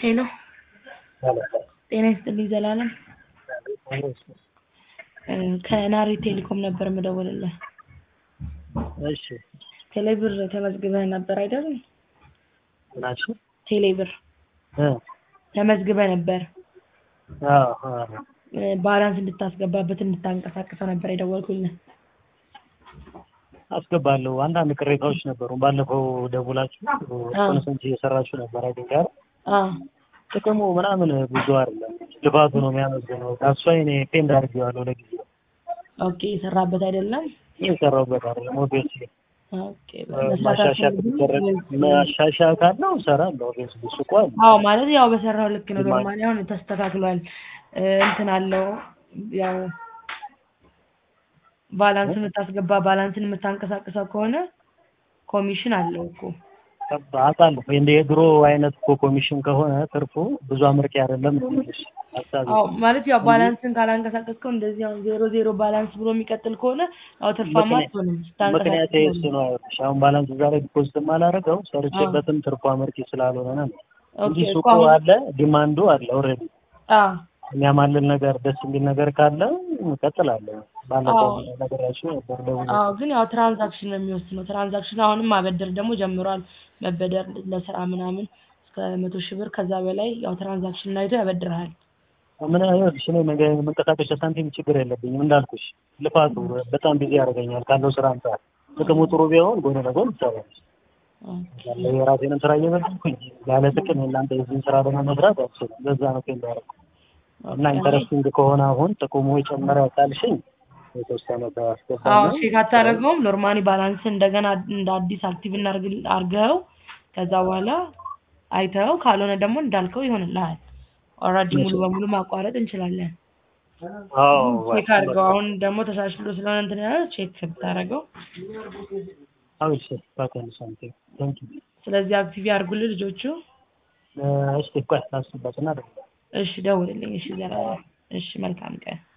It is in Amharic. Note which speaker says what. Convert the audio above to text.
Speaker 1: ሄሎ ጤና ይስጥልኝ ዘላለም ከናሪ ቴሌኮም ነበር የምደውልልህ።
Speaker 2: እሺ
Speaker 1: ቴሌብር ተመዝግበህ ነበር አይደል?
Speaker 2: ናችሁ?
Speaker 1: ቴሌብር
Speaker 2: እ
Speaker 1: ተመዝግበህ ነበር
Speaker 2: አዎ አዎ
Speaker 1: እ ባላንስ እንድታስገባበት እንድታንቀሳቅሰው ነበር የደወልኩልህ።
Speaker 2: አስገባለሁ። አንዳንድ ቅሬታዎች ነበሩ። ባለፈው ደውላችሁ ኮንሰንት እየሰራችሁ ነበር አይደል? ጋር
Speaker 1: አዎ
Speaker 2: ጥቅሙ ምናምን ብዙ አይደለም፣ ልፋቱ ነው የሚያመዝነው። ታሷ እኔ ፔንድ አድርጌዋለሁ ለጊዜው
Speaker 1: ኦኬ የሰራበት አይደለም።
Speaker 2: እየሰራሁበት አይደለም። ኦብቪየስሊ
Speaker 1: ኦኬ መስራት
Speaker 2: ማሻሻያ
Speaker 1: አልፈልግም
Speaker 2: ከተደረገ
Speaker 1: ወይስ-
Speaker 2: ማሻሻያ ካለው እሰራለሁ። ኦብቪየስሊ እሱ እኮ አለ።
Speaker 1: አዎ ማለት ያው በሰራው ልክ ነው።
Speaker 2: ማ-
Speaker 1: ኖርማሊ አሁን ተስተካክሏል እ እንትን አለው ያው ባላንስ የምታስገባ ባላንስን የምታንቀሳቅሰው ከሆነ ኮሚሽን አለው እኮ።
Speaker 2: አውቃለሁ። እንደ የድሮ አይነት እኮ ኮሚሽን ከሆነ ትርፉ ብዙ አመርቂ አይደለም ነው የምልሽ ሀሳቤ።
Speaker 1: አዎ ማለት ያው ባላንስን ካላንቀሳቀስከው እንደዚህ አሁን ዜሮ ዜሮ ባላንስ ብሎ የሚቀጥል ከሆነ ያው ትርፋማ
Speaker 2: ምክንያት-
Speaker 1: አትሆንም
Speaker 2: ምክንያት
Speaker 1: ስታንቀሳቅስ
Speaker 2: እሱ ነው አይወጥሽ። አሁን ባላንስ እዛ ላይ ዲፖዚት የማላደርገው ሰርቼበትም ትርፉ አመርቂ ስላልሆነ ነው እንጂ
Speaker 1: ኦኬ
Speaker 2: ሱቁ
Speaker 1: እኮ አሁን
Speaker 2: አለ፣ ዲማንዱ አለ ኦልሬዲ
Speaker 1: አዎ
Speaker 2: የሚያማልል ነገር ደስ የሚል ነገር ካለ እቀጥላለሁ። ባለፈው
Speaker 1: አዎ።
Speaker 2: ነገራችሁ ነበር ደውዬ
Speaker 1: አዎ ግን ያው ትራንዛክሽን ነው የሚወስነው። ትራንዛክሽን አሁንም ማበደር ደግሞ ጀምሯል። መበደር ለስራ ምናምን እስከ መቶ ሺህ ብር ከዛ በላይ ያው ትራንዛክሽን አይቶ ያበድርሃል።
Speaker 2: ምን ይኸውልሽ እኔ መንገ- መንቀሳቀሻ ሳንቲም ችግር የለብኝም እንዳልኩሽ፣ ልፋቱ በጣም ቢዚ ያደርገኛል ካለው ስራ አንጻር። ጥቅሙ ጥሩ ቢሆን ጎን ለጎን ይሰራል። ያለ የራሴንም ስራ እየበደልኩኝ ያለ ጥቅም የእናንተ የዚህን ስራ ደግሞ መስራት አልችልም። ለዛ ነው ፔንድ ያደረኩት እና ኢንተረስቲንግ ከሆነ አሁን ጥቅሙ የጨመረ ካልሽኝ የተወሰነ
Speaker 1: አዎ
Speaker 2: ከአስገባና
Speaker 1: ቼክ አታደርገውም። ኖርማሊ ባላንስ እንደገና እንደ አዲስ አክቲቭ እናርግ- አርገው ከዛ በኋላ አይተው ካልሆነ ደግሞ እንዳልከው ይሆንልሃል። ኦልሬዲ ሙሉ በሙሉ ማቋረጥ እንችላለን።
Speaker 2: አዎ
Speaker 1: ቼክ አድርገው። አሁን ደግሞ ተሻሽሎ ስለሆነ እንትን ያለ ቼክ ብታደርገው።
Speaker 2: አዎ እሺ ባከን ሳምቲንግ ታንክ ዩ
Speaker 1: ስለዚህ አክቲቭ ያርጉልህ ልጆቹ።
Speaker 2: እሺ ቆይ ላስብበትና ደግሞ
Speaker 1: እሺ ደውልልኝ። እሺ ዘላለም። እሺ መልካም ቀን።